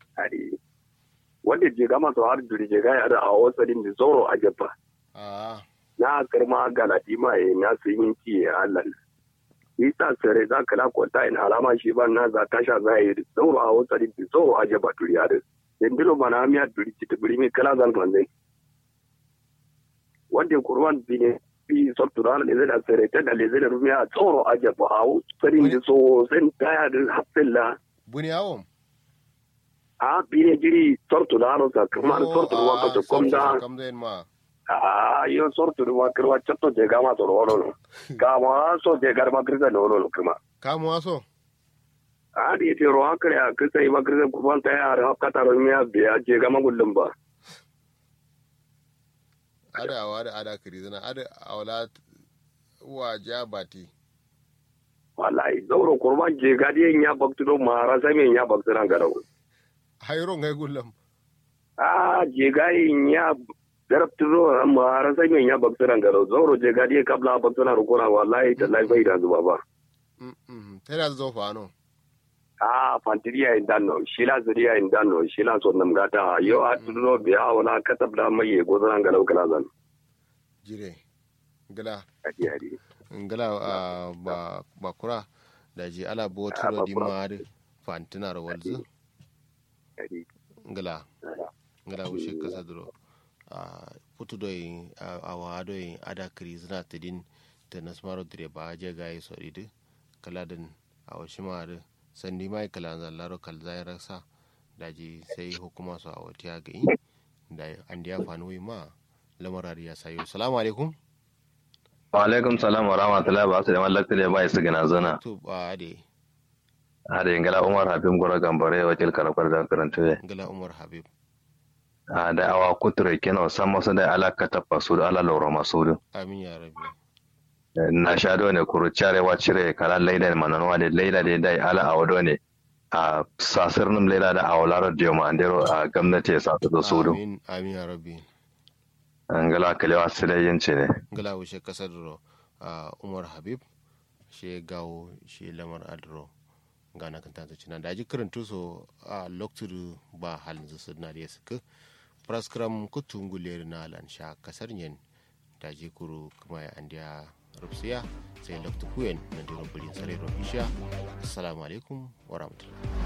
ari wanda je gama so har duri je ga ya da a wasarin da zoro a jabba a na karma galati ma e na su yin ki ya Allah isa sare za ka la kwata in alama shi ban na za tasha za yi zoro a wasarin da zoro a jabba duri ya da dindilo mana miya duri ci tuburi mi kala zan manzai wanda kurwan bine bi sottura le zai sare ta da le zai rumiya tsoro a jabba a wasarin da so sen kaya da hafilla buni awon a bine jiri tortura no sa kamar tortura wa ko komda kam da ma Ah, io sorto di una crua certo je gama to lolo no. Gama so je garma krisa lolo no kuma. kamu waso Ah, di ti ro akre a krisa iba krisa kuban ta ya ra kata ro mi abbe je gama gullum ba. ada awada ada kirizina ada awla wa jabati Wallahi zauro kurban je gadi ya baktu do mara sai me ya baktu ran garau. hayro ngai gullam Ah, je gai ya garabtu do mara sai me ya baktu ran garau. Zauro je gadi kabla baktu ran rukuna wallahi tallahi bai da zuba ba. mm mm tana zo fa no Ah, fantiriya in danno, shila zuriya in danno, shila so nam gata, yo a tudo biya wala katab da mai go zan ga laukala zan. jire gala Adi adi. ngala ah, ba bakura da ji ala boturo Ah, di bakura. mari fantina ro walzu Adi. ngala ngala wushe kasa duro a putu doyi a wa doyi ada kirizina tidin ta nasmaro dire ba je gayi so idi kala din a washi mari sandi mai kala zallaro kal zai rasa daji sai hukuma su a wata ga yi da an da ya fanu ma lamarar ya sayo salamu alaikum wa alaikum salam wa rahmatullahi ba su da mallaka da bai su gina zana to ba de hada ingala umar habib gora gambare wakil karakwar da karanta ne ngala umar habib a da awa kuture kenan san masu da alaka ta fasu da ala laura masu da amin ya rabbi na sha do ne kuru carewa cire kala laida mananwa da laida da dai ala awado ne a sasirnin laida da awalar da yau andero a gwamnati ya sa su da su da amin amin ya rabbi ingala kalewa su da yanci ne ngala wushe kasar duro a umar habib she gawo she lamar adro gana kan tanta cina da ji karantu so a loktur ba halin su na da suka praskram kutu nguler na lan sha kasar yen da ji kuru kuma ya andiya rufsiya sai loktu kuyen na diro bulin sare ro isha assalamu alaikum wa rahmatullahi